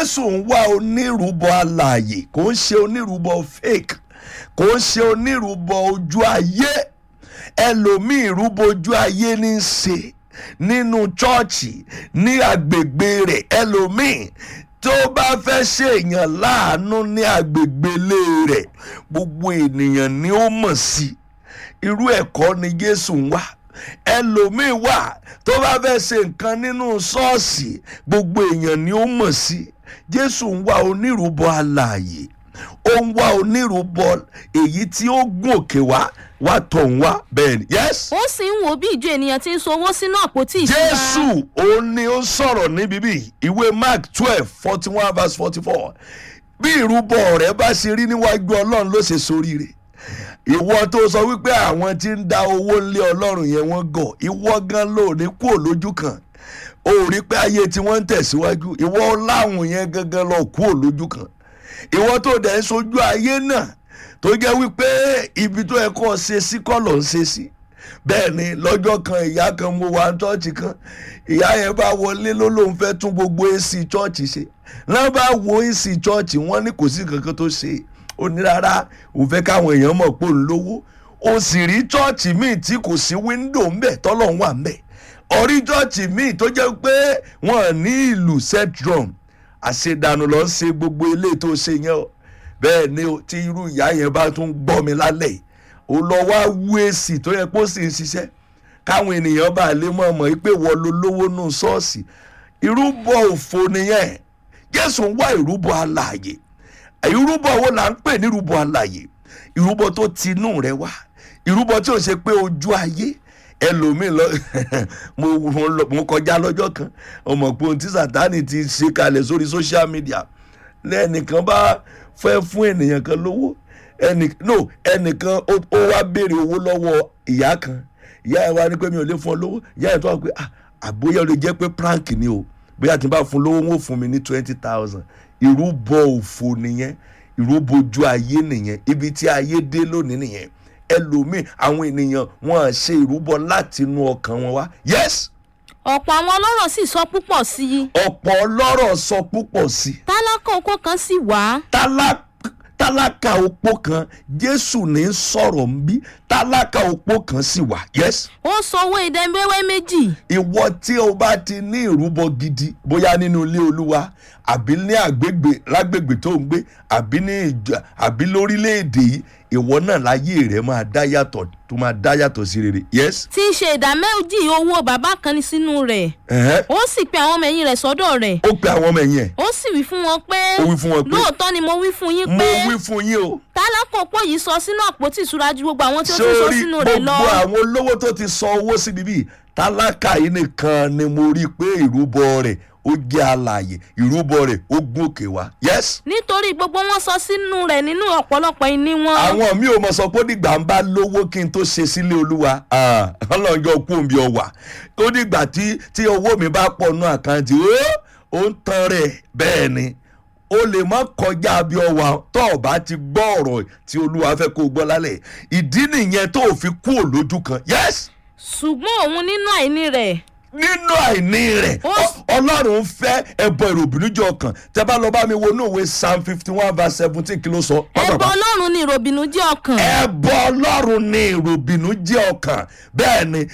jésù ń wá onírúbọ alààyè kò ń ṣe onírúbọ fake kò ń ṣe onírúbọ ojú ayé ẹlòmíì ìrúbọ ojú ayé ní í ṣe nínú chọ́ọ̀chì ní agbègbè rẹ̀ ẹlòmíì tó bá fẹ́ ṣèèyàn láàánú ní agbègbè ilé rẹ̀ gbogbo ènìyàn ni ó mọ̀ sí irú ẹ̀kọ́ ni jésù ń wá ẹlòmíì wà tó bá fẹ́ ṣe nǹkan nínú ṣọ́ọ̀ṣì gbogbo èèyàn ni ó mọ̀ sí jésù ń wá onírúbọ alààyè ó ń wá onírúbọ èyí tí ó gùn òkè wá wá tọ̀ ń wá bẹ́ẹ̀ ni yes ó sì ń wo bí ìjọ ènìyàn ti ń so owó sínú àpótí ìṣúra jésù òun ni ó sọ̀rọ̀ níbí bí ìwé mark twelve forty one verse forty four bí ìrúbọ rẹ bá ṣe rí níwájú ọlọ́run ló ṣe soríire ìwọ tó sọ wípé àwọn tí ń da owó lé ọlọ́run yẹn wọ́n gọ̀ ìwọ gan ló ní kúrò lójú kan ó rí pé ayé tí wọ́n ń tẹ̀síwájú ìwọ láwùn yẹn gangan lọ kúrò lójú kan ìwọ tó dẹ̀ ń sojú ayé náà tó jẹ́ wípé ibi tó yẹ kó o ṣe sí kọ́ ló ń ṣe sí bẹ́ẹ̀ ni lọ́jọ́ kan ìyá kan mo wà ní chọ́ọ̀chì kan ìyá yẹn bá wọlé ló lóun fẹ́ tún gbogbo èsì chọ́ọ̀chì ṣe náà bá wo èsì chọ́ọ̀chì wọ́n ní kò sí kankan tó ṣe ó ní rárá òun fẹ́ káwọn èèyàn mọ̀ pé òun lówó ó sì rí chọ́ọ̀chì míì tí kò sí wíńdò ńbẹ̀ tọ́lọ̀ ń wà ńbẹ̀ orí chọ́ọ̀chì míì tó jẹ́ pé wọ́n ní ìlú set drum àṣedànù lọ ṣe gbogbo ilé tó ṣe yẹn o bẹ́ẹ̀ ni o, tí irú ìyá yẹn bá tún gbọ́ mi lálẹ́ yìí ó lọ wá wú èsì tó yẹ kó sì ń ṣiṣẹ́ káwọn ènìyàn bá lè mọ̀ mọ̀ pé wọ́n lo lówó nù ṣọ́ọ̀ṣì ìrúbọ òfo nìyẹn jésù ń wá ìrúbọ alààyè ìrúbọ wo là ń pè ní ìrúbọ alààyè ìrúbọ tó ti inú rẹ wá ìrúbọ tí ò ṣe pé ojú ayé ẹlòmíì lọ mo mo lọ- mo kọjá lọ́jọ́ kan ọmọ pé ohun tí sátani ti ṣe kalẹ̀ sórí social media lẹ́nìkan bá fẹ́ fún ènìyàn kan lówó ẹnì no ẹnìkan ó ó wá béèrè owó lọ́wọ́ ìyá kan ìyá ẹ̀ wá ní pé mi ò lè fún ọ lówó ìyá ẹ̀ tó wà pé ah àbóyá ó lè jẹ́ pé prank ni o bóyá tí n bá fún lówó wọn ò fún mi ní twenty thousand ìrúbọ òfò nìyẹn ìrúbọ ojú ayé nìyẹn ibi tí ayé dé lónìí nìyẹn ẹlòmíì àwọn ènìyàn wọn à ṣe ìrúbọ láti inú ọkàn wọn wá yes ọ̀pọ̀ àwọn ọlọ́rọ̀ sì sọ púpọ̀ sí i ọ̀pọ̀ ọlọ́rọ̀ sọ púpọ̀ sí i tálákà oko kan sì wá Tálákà- tálákà opó kan jésù ní sọ̀rọ̀ ń bí tálákà opó kan sì wà yes ó sọ owó ìdẹ́gbẹ́wẹ́ méjì ìwọ tí o bá ti ní ìrúbọ gidi bóyá nínú ilé olúwa àbí ní àgbègbè lágbègbè tó ń gbé àbí ní ìjọ àbí lórílẹ̀‐èdè yìí ìwọ náà láyé rẹ máa dá yàtọ̀ tó máa dá yàtọ̀ sí rere yes. tí í ṣe ìdá méjì owó bàbá kan ní sínú rẹ̀ ẹ̀hẹ́n. ó sì pe àwọn ọmọ ẹ̀yìn rẹ̀ sọ́dọ̀ rẹ̀ ó pe àwọn ọmọ ẹ̀yìn ẹ̀ ó sì wí fún wọn pé Ó wí fún wọn pé, lóòótọ́ ni mo wí fún yín mo pé wí fún yín o tálákà opó yìí sọ sínú àpótí ìṣúra ju gbogbo àwọn tí ó tún sọ sórí sínú rẹ̀ lọ gbogbo àwọn olówó tó ti sọ owó sí bíbí tálákà yìí nìkan ni mo rí i pé ìrúbọ rẹ̀ ó jẹ́ alààyè ìrúbọ rẹ̀ ó gún òkè wá yes. nítorí gbogbo wọn sọ sínú rẹ̀ nínú ọ̀pọ̀lọpọ̀ ìní wọn àwọn mi ò mọ̀ sọ pé ó dìgbà ń bá lówó kí n tó ṣe sílé olúwa Ah, ọlọ́njọ́ kú òǹbí ọwà ó dìgbà tí tí owó mi bá pọ̀ nú àkáǹtì ó ó ń tan rẹ̀ bẹ́ẹ̀ ni o lè má kọjá bí ọwà tó o bá ti gbọ́ ọ̀rọ̀ tí olúwa fẹ́ kó o gbọ́ lálẹ́ ìdí nìyẹn tó o fi kú òlójú kan yes ṣùgbọ́n òun nínú àìní rẹ̀ nínú àìní rẹ̀ Ó- ọ- ọlọ́run fẹ́ ẹbọ ìròbìnújẹ ọkàn tẹ bá lọ bá mi wo inú ìwé psalm fifty one verse seventeen kí ló sọ. ẹbọ pápápá ọlọ́run ni ìròbìnú jẹ́ ọkàn ẹbọ ọlọ́run ní ìròbìnú jẹ́ ọkàn bẹ́ẹ̀ ni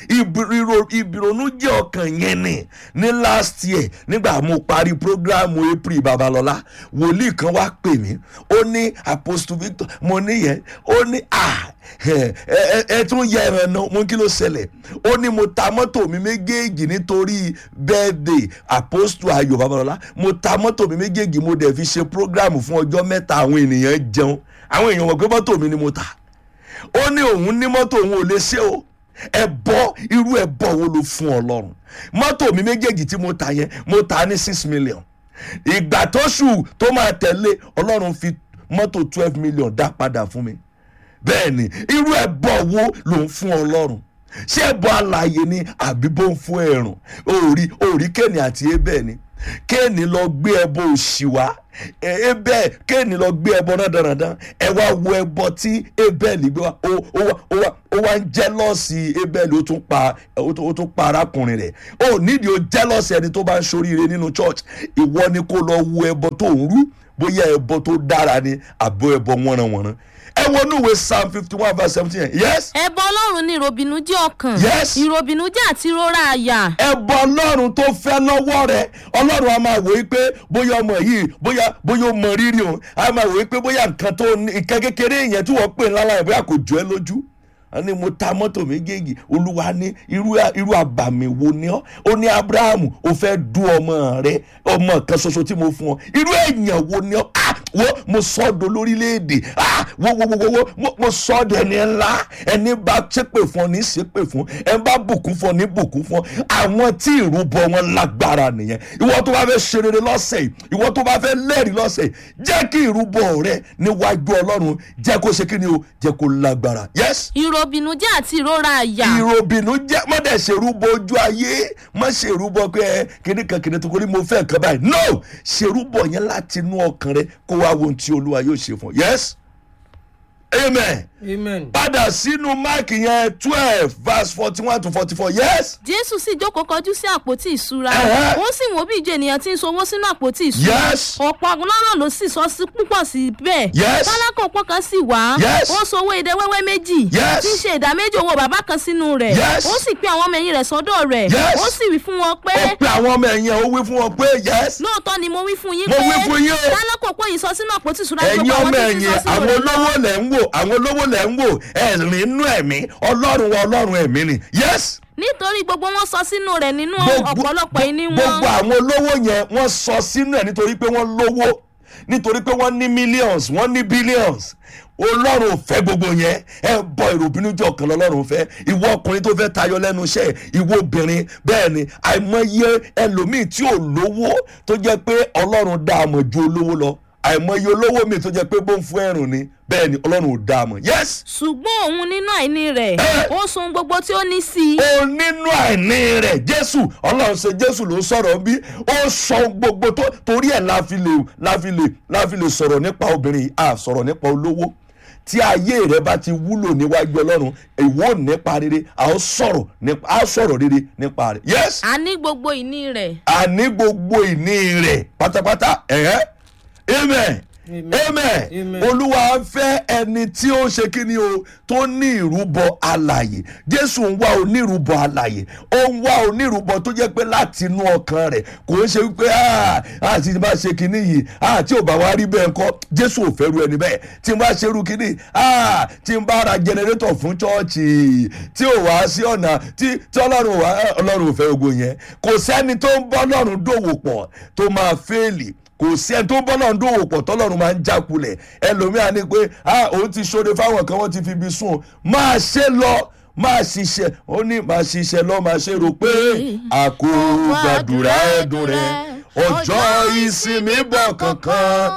ìbìrònú jẹ́ ọkàn yẹn ni ní last year nígbà mo parí programu april babalọ́lá wòlíì kan wá pè mí ó ní apostle victor mo níyẹn ó ní à ẹ ẹ ẹ tún yẹ ẹran náà mo kí ló ṣẹlẹ̀ ó ní mo ta mọ́tò mi méjèèjì nítorí birthday apostle ayọ̀ babalọ́lá mo ta mọ́tò mi méjèèjì mo dẹ̀ fi ṣe programu fún ọjọ́ mẹ́ta àwọn ènìyàn jẹun àwọn èèyàn mọ̀ pé mọ́tò mi ni mo ta ó ní òun ní mọ́tò òun ò lè ṣe o ẹbọ irú ẹbọ wo ló fún ọlọ́run mọ́tò mi méjèèjì tí mo ta yẹn mo ta ní six million ìgbà tó ṣù tó máa tẹ̀lé ọlọ́run fi mọ́tò twelve million dá padà fún mi bẹ́ẹ̀ ni irú ẹbọ wo ló ń fún ọlọ́run ṣé ẹbọ alààyè ni àbí bó ń fún ẹ̀rùn òòrí òòrí kéènì àti ebẹ̀ ni kéènì lọ gbé ẹbọ òṣì wá ebẹ kéènì lọ gbé ẹbọ náà dandan ẹ wá wo ẹbọ tí ebẹ́ẹ̀lì gbé wá ó ó wá ó wá ó wá ń jẹ́lọ́ọ̀sì ebẹ́ẹ̀lì ó tún pa ó tún ó tún pa arákùnrin rẹ̀ ó nídìí ó jẹ́lọ́ọ̀sì ẹni tó bá ń ṣoríire nínú church ìwọ ni kó lọ wo ẹbọ tó ń rú bóyá ẹbọ tó dára ni àbọ̀ ẹbọ wọ́nranwọ̀nran ẹ wọnú ìwé psalm fifty one verse seventeen yes ẹbọ ọlọ́run ní ìròbìnújẹ́ ọkàn Yes. ìròbìnújẹ́ àti ìrora àyà ẹbọ ọlọ́run tó fẹ́ lọ́wọ́ rẹ ọlọ́run a máa wò ó pé bóyá ọmọ yìí bóyá bóyá ó mọ rírì o a máa wò ó pé bóyá nǹkan tó ní nǹkan kékeré yẹn tí wọ́n pè ńlá láyé bóyá kò jọ ẹ́ lójú a ní mo ta mọ́tò méjèèjì olúwa ní irú irú àbàmì wo ni ọ́ ó ní abrahamu ó fẹ́ du ọmọ rẹ ọmọ kan ṣoṣo tí mo fún ọ irú èèyàn wo ni ọ́ ah wo mo sọ ọ́ do lórílẹ̀‐èdè ah wo wo wo wo wo mo- mo sọ ọ́ dẹni ńlá ẹni bá ṣépè fún ọ ní ṣépè fún ẹ bá bùkún fún ọ ní bùkún fún àwọn tí ìrúbọ wọn lágbára nìyẹn ìwọ tó bá fẹ́ ṣe rere lọ́sẹ̀ yìí ìwọ tó bá fẹ́ lẹ́rìí lọ́sẹ̀ yìí jẹ́ kí ìrúbọ rẹ níwájú ọlọ́run jẹ́ kó ṣe kí ni o jẹ́ kó lágbára yes ìròbìnújẹ́ àti ìrora àyà ìròbìnú jẹ́ má dẹ̀ ṣèrúbọ ojú ayé má ṣèrúbọ pé ẹ kíní kan kíní tó kó ní mo fẹ́ nǹkan báyìí no ṣèrúbọ yẹn láti inú ọkàn rẹ kó wá wo ohun tí olúwa yóò ṣe fún ọ yes amen amen. padà sínú máàkì yẹn twelve verse forty one to forty four yes jésù sì jókòó kọjú sí àpótí ìṣúra Ẹ̀hẹ́. ó sì wò bí ìjọ ènìyàn ti ń sowó sínú àpótí ìṣúra Yes. ọ̀pọ̀ ọlọ́rọ̀ ló sì sọ sí púpọ̀ sí bẹ́ẹ̀ Yes. tálákà ọ̀pọ̀ kan sì wá Yes. ó sowó idẹ wẹ́wẹ́ méjì Yes. tí ń ṣe ìdá méjì owó bàbá kan sínú rẹ̀ Yes. ó sì pe àwọn ọmọ ẹ̀yìn rẹ̀ sọ́dọ̀ rẹ̀ Yes. ó sì wí fún wọn pé ó pe àwọn ọmọ ẹ̀yìn ẹ̀ ó wí fún wọn pé yes lóòótọ́ ni mo wí fún yín Mo pé wí fún yín o. tálákà ọ̀pọ̀ yìí sọ sínú àpótí ìṣúra ẹ̀yin gbogbo ọmọ àwọn tí ń ẹ̀yìn sọ sínú àwọn rẹ̀ olówó lẹ̀ ń wò àwọn olówó lẹ̀ ń wò ẹ̀rín inú ẹ̀mí ọlọ́run wa ọlọ́run ẹ̀mí ni yes nítorí gbogbo wọn sọ sínú rẹ̀ nínú ọ̀pọ̀lọpọ̀ ìní wọn gbogbo àwọn olówó yẹn wọ́n sọ sínú ẹ̀ nítorí pé wọ́n lówó nítorí pé wọ́n ní millions wọ́n ní billions ọlọ́run ò fẹ́ gbogbo yẹn ẹ bọ ìròbìnújẹ́ ọkàn lọ́lọ́run fẹ́ ìwọ ọkùnrin tó fẹ́ tayọ lẹ́nu iṣẹ́ ìwọ obìnrin bẹ́ẹ̀ ni àìmọye ẹlòmíì tí ò lówó tó jẹ́ pé ọlọ́run dá a mọ̀ ju olówó lọ àìmọye olówó mi tó jẹ́ pé bó ń fún ẹ̀rùn ni bẹ́ẹ̀ ni ọlọ́run ò dá a mọ̀ yes ṣùgbọ́n òun nínú àìní rẹ̀ Eh. ó sun gbogbo tí ó ní sí i ó nínú àìní rẹ̀ jésù ọlọ́run ṣe jésù ló sọ̀rọ̀ bí ó sọ gbogbo tó torí ẹ̀ la fi lè la fi lè la fi lè sọ̀rọ̀ nípa obìnrin yìí, a sọ̀rọ̀ nípa olówó tí ayé rẹ bá ti wúlò níwájú ọlọ́run ìwọ ò nípa rere a ó sọ̀rọ̀ nípa a ó sọ̀rọ̀ rere nípa rẹ̀ yes a ní gbogbo ìní rẹ̀ àní gbogbo ìní rẹ̀ pátápátá ẹ̀hẹ́ amen Amen. amen Amen. olúwa ń fẹ́ ẹni tí ó ṣe kí ni o tó ní ìrúbọ alàyè jésù ń wá onírúbọ alàyè ó ń wá onírúbọ tó jẹ́ pé láti inú ọkàn rẹ̀ kò ń ṣe wípé "Ah, àti bá ṣe kíní yìí ah, tí ò bá wá rí bẹ́ẹ̀ ńkọ́ jésù ò fẹ́ ru ẹni bẹ́ẹ̀ tí n bá ṣe irú kíní ah, tí n bá ra jẹnẹrétọ̀ fún chọ́ọ̀chì tí ò wá sí ọ̀nà tí tí ọlọ́run wá ọlọ́run ò fẹ́ gbogbo yẹn kò sẹ́ni tó ń bọ́ ọlọ́run dòwò pọ̀ tó máa fẹ́ẹ̀lì kò sí ẹni tó ń bọ́lọ̀ ń dòwò pọ̀ tọ́lọ́run máa ń jákulẹ̀ ẹlòmíà ní pé ah òun ti ṣoore fáwọn kan wọ́n ti fi ibi sùn máa ṣe lọ máa ṣiṣẹ́ ó ní máa ṣiṣẹ́ lọ máa ṣe rò pé àkó gbàdúrà ẹ̀dùn rẹ̀ ọjọ́ ìsinmi bọ̀ kankan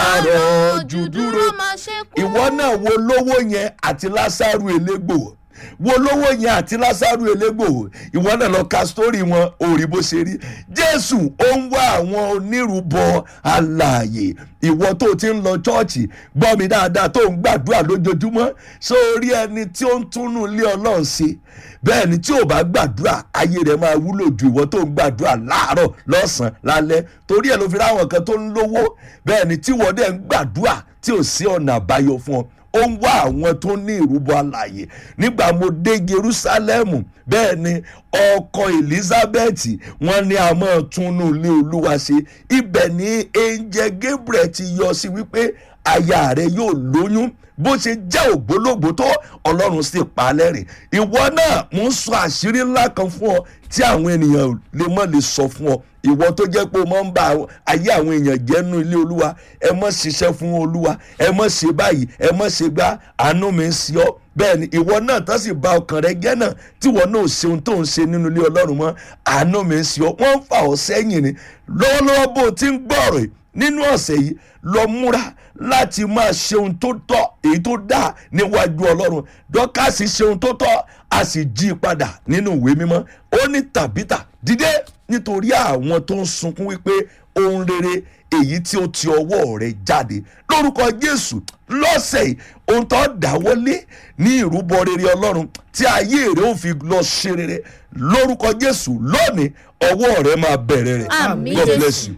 ṣàròjù dúró ìwọ náà wo lówó yẹn àti lásàrù elégbò wo lówó yẹn àti lásàrù elégbò ìwọ náà lọ ka sítórì wọn òrì bó ṣe rí jésù ó ń wá àwọn onírúbọ alààyè ìwọ tó ti ń lọ chọ́ọ̀chì gbọ́ mi dáadáa tó ń gbàdúrà lójoojúmọ́ sórí ẹni tí ó ń túnú ilé ọlọ́run ṣe bẹ́ẹ̀ ni tí ò bá gbàdúrà ayé rẹ̀ máa wúlò ju ìwọ tó ń gbàdúrà láàárọ̀ lọ́sàn-án lálẹ́ torí ẹ̀ ló fi ráwọn kan tó ń lówó bẹ́ẹ̀ ni tí wọ́n dẹ̀ ń gbàdúrà tí ò sí ọ̀nà àbáyọ fún ọ ó ń wá àwọn tó ní ìrúbọ alàyè nígbà mo dé jerusalem bẹ́ẹ̀ ni ọkọ elizabeth wọ́n ní a máa túnú ilé olúwa ṣe ibẹ̀ ni angel gabriel ti yọ sí wípé aya rẹ yóò lóyún bó ṣe jẹ́ ògbólógbò tó ọlọ́run sì pa á lẹ́rìn ìwọ náà mo ń sọ àṣírí ńlá kan fún ọ tí àwọn ènìyàn lè mọ̀ lè sọ fún ọ ìwọ tó jẹ́ pé o máa ń bá àwọn- ayé àwọn èèyàn jẹ́ nínú ilé olúwa ẹ mọ̀ ṣiṣẹ́ fún olúwa ẹ mọ̀ ṣe báyìí ẹ mọ̀ ṣe gbá àánú mi ń ṣe ọ́ bẹ́ẹ̀ ni ìwọ náà tó sì ba ọkàn rẹ jẹ́ náà tí ìwọ náà ò ṣe ohun tó ń ṣe nínú ilé ọlọ́run mọ́ àánú mi ń ṣe ọ́ wọ́n ń fà ọ́ sẹ́yìn ni lọ́wọ́lọ́wọ́ bó o ti ń gbọ́rọ̀ yìí nínú ọ̀sẹ̀ yìí lọ múra láti máa ṣe ohun tó tọ́ èyí tó dáa níwájú ọlọ́run dọ́kàsì ṣe ohun tó tọ́ a sì jí i padà nínú ìwé mímọ́ ó ní tàbítà dìde nítorí àwọn tó ń sunkún wípé ohun rere èyí tí ó ti ọwọ́ rẹ̀ jáde lórúkọ jésù lọ́sẹ̀ yìí ohun tó dáwọ́lé ní ìrúbọ rere ọlọ́run tí ayé rẹ̀ ò fi lọ ṣe rere lórúkọ jésù lónìí ọwọ́ rẹ̀ máa bẹ̀rẹ̀ rẹ̀ Àmín, god Jésù. bless you.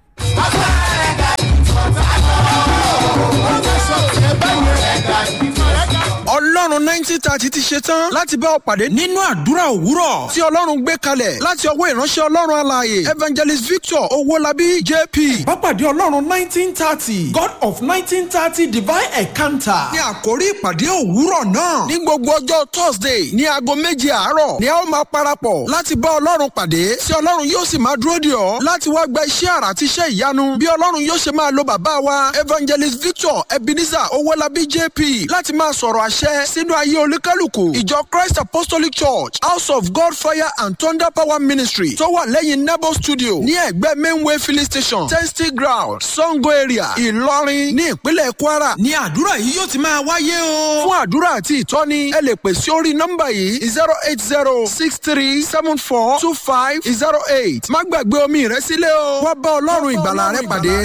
ọlọ́run nineteen thirty ti ṣe tán láti bá ọ pàdé nínú àdúrà òwúrọ̀ tí ọlọ́run gbé kalẹ̀ láti ọwọ́ ìránṣẹ́ ọlọ́run alààyè evangelist victor owólabí jp. Pápádé Ọlọ́run nineteen thirty God of nineteen thirty divine encounter. ní àkórí ìpàdé òwúrọ̀ náà ní gbogbo ọjọ́ thursday ní aago méje àárọ̀ ni a ó máa parapọ̀ láti bá ọlọ́run pàdé tí ọlọ́run yóò sì máa dúró dè ọ́ láti wá gba iṣẹ́ àrà àti iṣẹ́ ìyanu bí ọlọ́run yóò ṣe máa lo bàbá wa evangelist victor ebenezer owólabí jp láti máa sọ̀rọ̀ àṣẹ sínú ayé olúkálùkù ìjọ christ apostolic church house of god fire and thunder power ministry tó wà lẹ́yìn nebo studio ní ẹ̀gbẹ́ mainway filling station testing ground sango area ìlọrin ní ìpínlẹ̀ kwara ní àdúrà yìí yóò ti máa wáyé o. fún àdúrà àti ìtọ́ni ẹ lè pè sí orí nọ́mbà yìí zero eight zero six three seven four two five zero eight má gbàgbé omi rẹ sílẹ̀ o wá bá ọlọ́run ìgbàlà rẹ pàdé.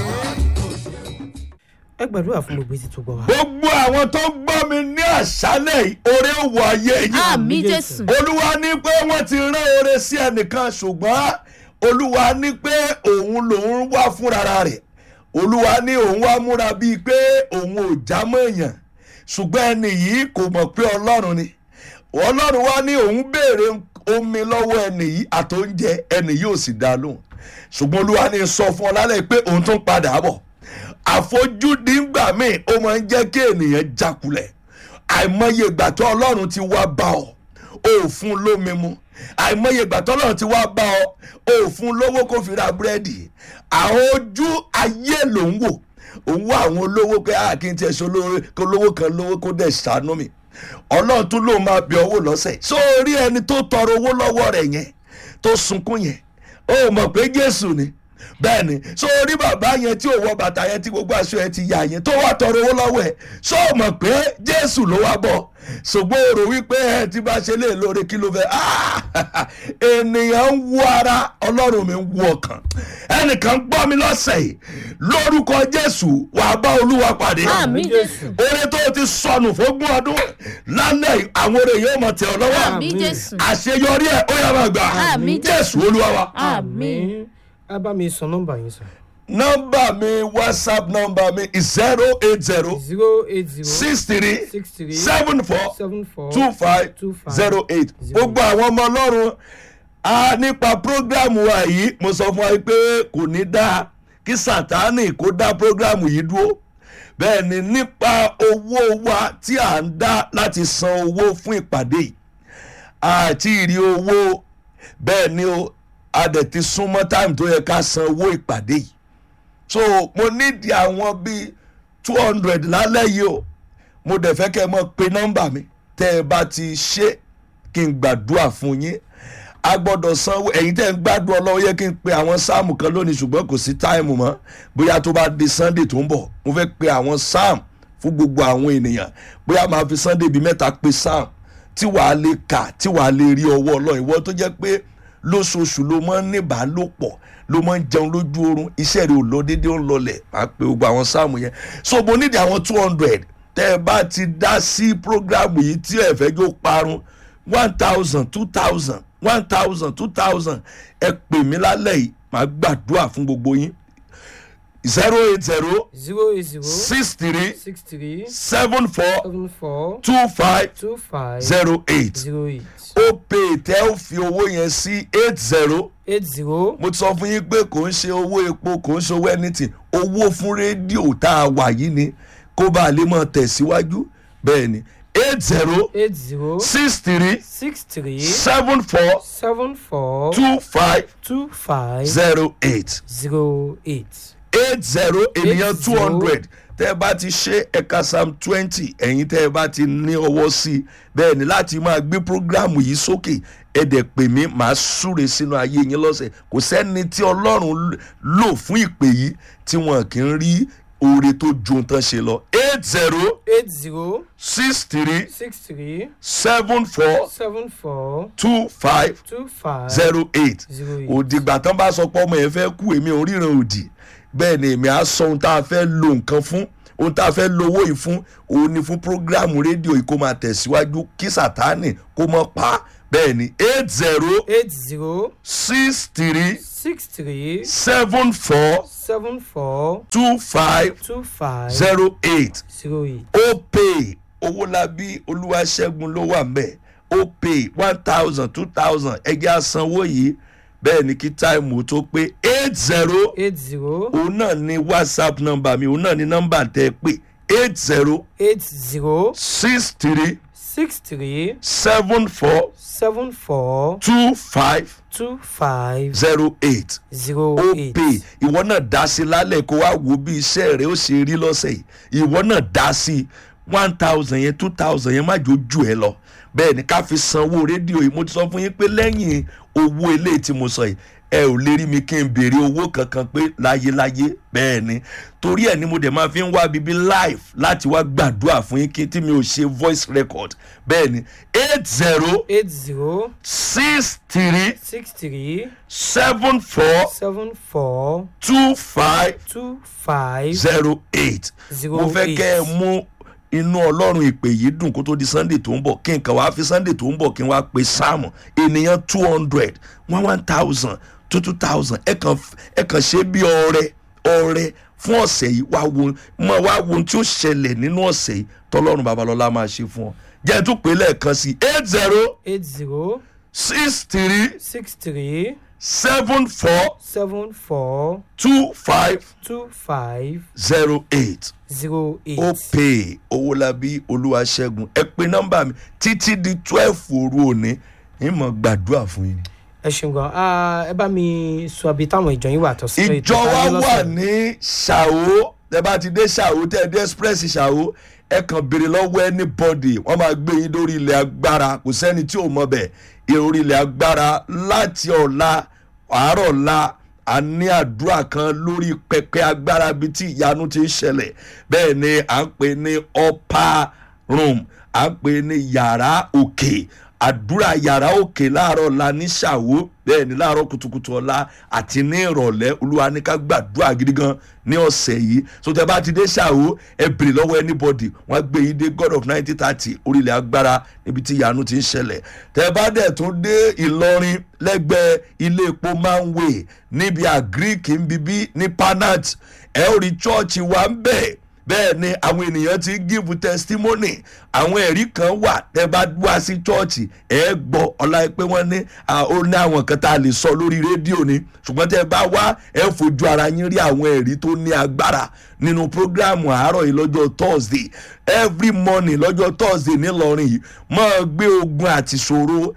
ẹ gbàdúrà fún gbogbo etí tó gbọ́ wa. gbogbo àwọn tó gbọ́ mi ní àṣálẹ̀ yìí oore ó wọ ayé yìí àmì jésù olúwa ní pé wọ́n ti rán oore sí ẹnìkan ṣùgbọ́n olúwa ní pé òun lòun wá fúnra rẹ̀ olúwa ní òun wá múra bíi pé òun ò já mọ́ èèyàn ṣùgbọ́n ẹni yìí kò mọ̀ pé ọlọ́run ni ọlọ́run wá ní òun béèrè omi lọ́wọ́ ẹni yìí àtóúnjẹ ẹni yìí ò sì dá lóhùn ṣùgbọ́n olúwa ní sọ fún ọ lálẹ́ pé òun tún padà bọ̀ àfojúdi ńgbà míì ó máa ń jẹ́ kí ènìyàn jákulẹ̀ àìmọye ìgbà tó ọlọ́run ti wá bá ọ ò fún lómi mu àìmọye ìgbà tó ọlọ́run ti wá bá ọ ò fún lówó kó fi ra búrẹ́dì àwọn ojú ayé ló ń wò òun wá àwọn olówó pé a kì í tiẹ̀ ṣe olówó kó lówó kan lówó kó dẹ̀ ṣàánú mi ọlọ́run tún lóun máa bẹ owó lọ́sẹ̀ sórí ẹni tó tọrọ owó lọ́wọ́ rẹ̀ yẹn tó sunkún yẹn ó mọ̀ pé jésù ni bẹ́ẹ̀ ni so orí bàbá yẹn tí ò wọ bàtà yẹn tí gbogbo aṣọ yẹn ti yà yẹn tó wá tọrọ owó lọ́wọ́ ẹ̀ so mọ̀ pé jésù ló wá bọ̀ ṣùgbọ́n o rò wípé ẹ ti bá ṣe lè lóore kí ló fẹ́ Ah! ènìyàn ń wú ara ọlọ́run mi ń wú ọkàn ẹnìkan gbọ́ mi lọ́sẹ̀ yìí lórúkọ jésù wàá bá olúwa pàdé àmì jésù oore tó o ti sọnù fógún ọdún lálẹ́ yìí, àwọn oore yóò mọ̀ tẹ̀ ọ́ lọ́wọ́ àmì jésù àṣeyọrí ẹ̀ ó yà máa gbà Àmín. jésù olúwa wa. àmì ẹ bá mi sọ nọ́mbà yín sọ. nọmba mi whatsapp nọmba mi is zero eight zero zero eight zero six three six three seven four seven four two five two five zero eight zero gbogbo àwọn ọmọ ọlọ́run a nípa programu wa yìí mo sọ fún wa pé kò ní dáa kí sátánì kó dá programu yìí dúró bẹ́ẹ̀ ni nípa owó wa tí à ń dá láti san owó fún ìpàdé yìí àti ìrí owó bẹ́ẹ̀ ni o a dẹ̀ ti súnmọ́ táìmù tó yẹ ká san owó ìpàdé yìí so mo nídìí àwọn bíi two hundred lálẹ́ yìí o mo dẹ̀ fẹ́ kẹ́ ẹ mọ̀ pé nọ́mbà mi tẹ́ ẹ bá ti ṣe kí n gbàdúrà fún yín a gbọ́dọ̀ sanwó ẹ̀yin tẹ́ ń gbádùn ọlọ́wọ́ yẹ kí n pe àwọn sáàmù kan lónìí ṣùgbọ́n kò sí táìmù mọ́ bóyá tó bá di sunday tó ń bọ̀ mo fẹ́ pe àwọn sáàmù fún gbogbo àwọn ènìyàn bóyá máa fi sunday bíi mẹ́ta pe sáàmù tí wàá lè kà tí wàá lè rí ọwọ́ ọlọ́run ìwọ tó jẹ́ pé lóṣooṣù ló máa ń ní ìbálòpọ̀ ló máa ń jẹun lójú oorun iṣẹ́ rẹ̀ ò lọ déédéé ó ń lọlẹ̀ máa pe gbogbo àwọn sáàmù yẹn so mo nídìí àwọn two hundred tẹ́ ẹ bá ti dá sí programu yìí tí ẹ fẹ́ jó parun one thousand two thousand one thousand two thousand ẹ pè mí lálẹ́ yìí màá gbàdúrà fún gbogbo yín zero eight zero zero eight zero six three six three seven four seven four two five two five zero eight zero eight ó pè tẹ́ ó fi owó yẹn sí eight zero eight zero mo ti sọ fún yín pé kò ń ṣe owó epo kò ń ṣe owó anything owó fún rédíò tá a wà yìí ni kó bá a lè mọ̀ tẹ̀síwájú bẹ́ẹ̀ ni eight zero eight zero six three six three seven four seven four two five two five zero eight zero eight. eight zero ènìyàn two zero. hundred tẹ́ ẹ bá ti ṣe ẹ̀ka sam twenty ẹ̀yin tẹ́ ẹ bá ti ní ọwọ́ sí i bẹ́ẹ̀ ni láti máa gbé programu yìí sókè ẹ dẹ̀ pè mí màá súre sínú ayé yín lọ́sẹ̀ kò sẹ́ni tí ọlọ́run lò fún ìpè yìí tí wọn kì í rí oore tó ju ohun tán ṣe lọ eight zero eight zero six three six three seven four seven four two five two five zero eight zero eight. òdìgbà tán bá sọ pé ọmọ yẹn fẹ́ kú èmi ò ríran òdì bẹ́ẹ̀ ni èmi á sọ ohun tá a fẹ́ lo nǹkan fún ohun tá a fẹ́ lo owó yìí fún òun ni fún prógráàmù rédíò yìí kó máa tẹ̀síwájú kí sátánì kó mọ́ pa á bẹ́ẹ̀ ni eight zero eight zero six three six three seven four seven four two five two five zero eight zero eight. opay owólabí olúwaṣẹ́gun ló wà mbẹ́ opay one thousand two thousand ẹgbẹ́ àsanwó yìí bẹ́ẹ̀ ni kí táìmù tó pé eight zero eight zero òun náà ni whatsapp number mi òun náà ni nọ́mbà tẹ́ ẹ pé eight zero eight zero six three six three seven four seven four two five two five zero eight zero ó eight. pè ìwọ náà dá sí lálẹ́ kó wá wo bí iṣẹ́ rẹ ó ṣe rí lọ́sẹ̀ yìí ìwọ náà dá sí one thousand yẹn two thousand yẹn má jò jù ẹ lọ bẹ́ẹ̀ ni ká fi sanwó rédíò yìí mo ti sọ fún yín pé lẹ́yìn owó eléyìí tí mo sọ yìí ẹ ò lè rí mi kí n béèrè owó kankan pé láyéláyé bẹ́ẹ̀ ni torí ẹ̀ ni mo dẹ̀ máa fi ń wá bíbí live láti wá gbàdúrà fún yín kí tí mi ò ṣe voice record bẹ́ẹ̀ ni eight zero eight zero six three six three seven four seven four two five two five zero eight Zero mo fẹ́ eight. kẹ́ ẹ mú inú ọlọ́run ìpè yìí dùn kó tó di sunday tó ń bọ̀ kí n kàn wá fi sunday tó ń bọ̀ kí n wá pe sáàmù ènìyàn two hundred one one thousand two two thousand ẹ kàn ẹ kàn ṣe bí ọrẹ ọrẹ fún ọ̀sẹ̀ yìí wá wo mọ wá wo ohun tí ó ṣẹlẹ̀ nínú ọ̀sẹ̀ yìí tọ́lọ́run babalọ́lá máa ṣe fún ọ jẹ́ ẹ tún pè é lẹ́ẹ̀kan sí eight zero eight zero six three six three seven four seven four two five two five zero eight. zero eight. ó pè owólabí olúwaṣẹ́gun ẹ pé nọ́mbà mi títí di twelve òru òní ìmọ̀ gbàdúrà fún yín. ẹ ṣeun gan Ah, ẹ bá mi sọ àbí táwọn ìjọ yín wà tó sí. ìjọ wa wà ní ṣàwó ẹ bá ti dé ṣàwó tẹ ẹ dé express ṣàwó ẹ kàn béèrè lọ́wọ́ anybody wọ́n máa gbé yín lórí ilẹ̀ agbára kò sẹ́ni tí ò mọ̀ bẹ̀ orí ilẹ̀ agbára láti ọ̀la àárọ̀ ọ̀la a ní àdúrà kan lórí pẹpẹ agbára bíi tí ìyanu ti ń ṣẹlẹ̀ bẹ́ẹ̀ ni à ń pè ní upper room à ń pè ní yàrá òkè àdúrà yàrá òkè láàárọ̀ ọ̀la ní ṣàwó bẹ́ẹ̀ ni láàárọ̀ kùtùkùtù ọ̀la àti ní ìrọ̀lẹ́ olúwa ní ká gbàdúrà gidi gan ní ọ̀sẹ̀ yìí so tẹ bá ti dé ṣàwó ẹ bèrè lọ́wọ́ anybody wọ́n á gbé yín dé god of nineteen thirty orílẹ̀ agbára níbi tí ìyanu ti ń ṣẹlẹ̀ tẹ bá dẹ̀ tún dé ìlọrin lẹ́gbẹ̀ẹ́ ilé epo manway níbi àgíríkì ń bíbí ní panat ẹ ó rí chọ́ọ̀chì wa ń bẹ̀ bẹ́ẹ̀ ni àwọn ènìyàn ti give testimony àwọn ẹ̀rí kan wà tẹ́ bá wá sí chọ́ọ̀chì ẹ̀ gbọ́ ọ̀la pé wọ́n ní à, ó ní àwọn kan tá a lè sọ lórí rédíò ni ṣùgbọ́n tẹ́ bá wá ẹ̀ fojú ara yín rí àwọn ẹ̀rí tó ní agbára nínú programu àárọ̀ yìí lọ́jọ́ thursday every morning lọ́jọ́ thursday nílọrin yìí máa gbé ogun àti ṣòro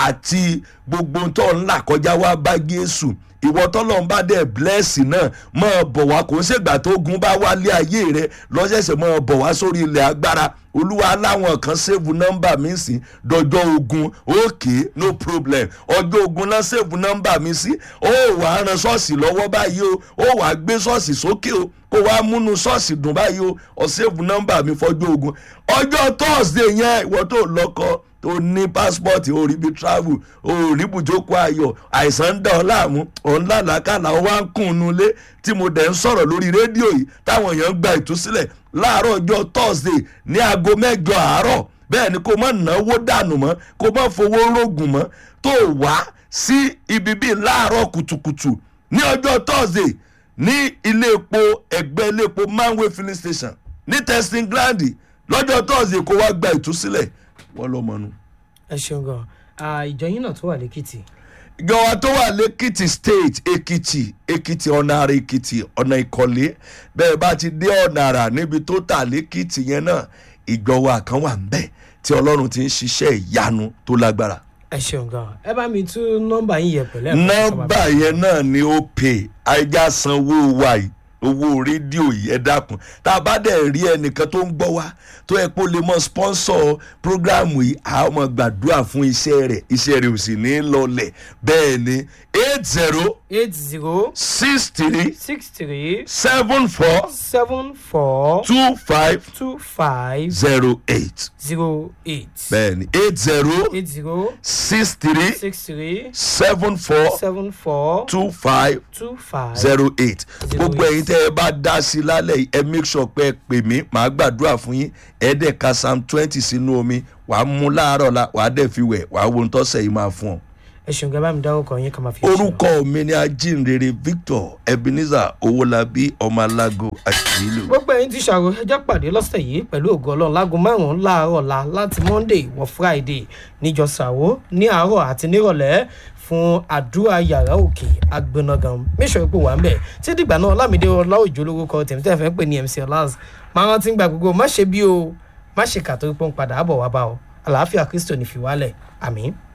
àti gbogbo tó ń là kọjá wá bá jésù ìwọ tọ́lọ́run bá dẹ̀ blẹ́ẹ̀sì náà máa bọ̀ wá kò ń ṣègbà tó gun bá wálé ayé rẹ lọ́sẹ̀sẹ̀ máa bọ̀ wá sórí ilẹ̀ agbára olúwa láwọn kan ṣèbù nọ́mbà mi sí dọjọ́ ogun okay no problem ọjọ́ ogun náà ṣèbù nọ́mbà mi sí ó wàá ran ṣọ́ọ̀ṣì lọ́wọ́ báyìí o ó wàá gbé ṣọ́ọ̀ṣì sókè o kó wàá múnú ṣọ́ọ̀ṣì dùn báyìí o ọ̀ṣèbù nọ́mbà mi fọjọ́ ogun ọjọ́ thursday yẹn ìwọ tó lọ́kọ́ tó ní passport ò rí bí travel ò rí bùjókòó ayọ̀ àìsàn ń dà ọ́ láàmú òun lálàákàlà ó wá ń kùn un nulẹ̀ tí mo dẹ̀ ń sọ̀rọ̀ lórí rédíò yìí táwọn èèyàn ń gba ìtúsílẹ̀ láàárọ̀ ọjọ́ thursday ní aago mẹ́jọ àárọ̀ bẹ́ẹ̀ ni kó má náwó dànù mọ́ kó má fowó rògùn mọ́ tó wá sí ibi bíi láàárọ̀ kùtùkùtù ní ọjọ́ thursday ní ilé epo ẹgbẹ́ ilé epo manway filling station ní testing ground lọ́jọ́ thursday kó wá gba ìtúsílẹ̀ wọ́n lọ́ mọ́nu. ẹ ṣeun gan Ah, ìjọ yín náà tó wà lẹ́kìtì. ìjọba tó wà lẹ́kìtì state èkìtì èkìtì ọ̀nà àrà èkìtì ọ̀nà ìkọ̀lé bẹ́ẹ̀ bá ti dé ọ̀nà àrà níbi tó tà lẹ́kìtì yẹn náà ìjọba kan wà ń bẹ̀ tí ọlọ́run ti ń ṣiṣẹ́ ìyanu tó lágbára. ẹ ṣeun gan ẹ bá mi tún nọ́mbà yín yẹ pẹ̀lẹ́. nọ́mbà yẹn náà ni ó pè àìjà sanwó wa yìí owó rédíò yìí ẹ dákun tá a bá dẹ̀ rí ẹnìkan tó ń gbọ́ wá tó yẹ kó lè mọ sponsor programu yìí a ó mọ gbàdúrà fún iṣẹ́ rẹ̀ iṣẹ́ rẹ̀ ò sì ní lọlẹ̀ bẹ́ẹ̀ ni eight zero eight zero six three six three seven four seven four two five two five zero eight zero eight bẹ́ẹ̀ ni eight zero eight zero six three six three seven four seven four two five two five zero eight Zero gbogbo eight. ẹ̀yin tẹ́ ẹ bá dá sí i lálẹ́ yìí ẹ make sure pé ẹ pè mí màá gbàdúrà fún yín ẹ dẹ̀ ka psalm twenty sínú omi wàá mú láàárọ̀ la wàá dẹ̀ fi wẹ̀ wàá wo ohun tọ́sẹ̀ yìí máa fún ọ. ẹ ṣeun gẹ́gẹ́ bá mi dárúkọ yín ká máa fi ṣe orúkọ mi ni ajínrere victor ebenezer owólabí ọmọ alágo àṣìlò. gbogbo ẹyin ti ṣàrò ẹjẹ pàdé lọ́sẹ̀ yìí pẹ̀lú ògo ọlọ́run láago márùn-ún láàárọ̀ la láti monday wọ friday níjọ ṣàwó ní àárọ̀ àti nírọ̀lẹ́ fún àdúrà yàrá òkè agbẹnagan mẹ́sàn-án pé wà ń bẹ̀ tí dìgbà náà lámìdé ọláòjò lórúkọ tèmi tẹ́ fẹ́ pè ní mc ọlás máa rántí gba gbogbo má ṣe bí o má ṣe kà torí pé ó ń padà bọ̀ wá bá ọ àlàáfíà kristo ní fi wálẹ̀ àmín.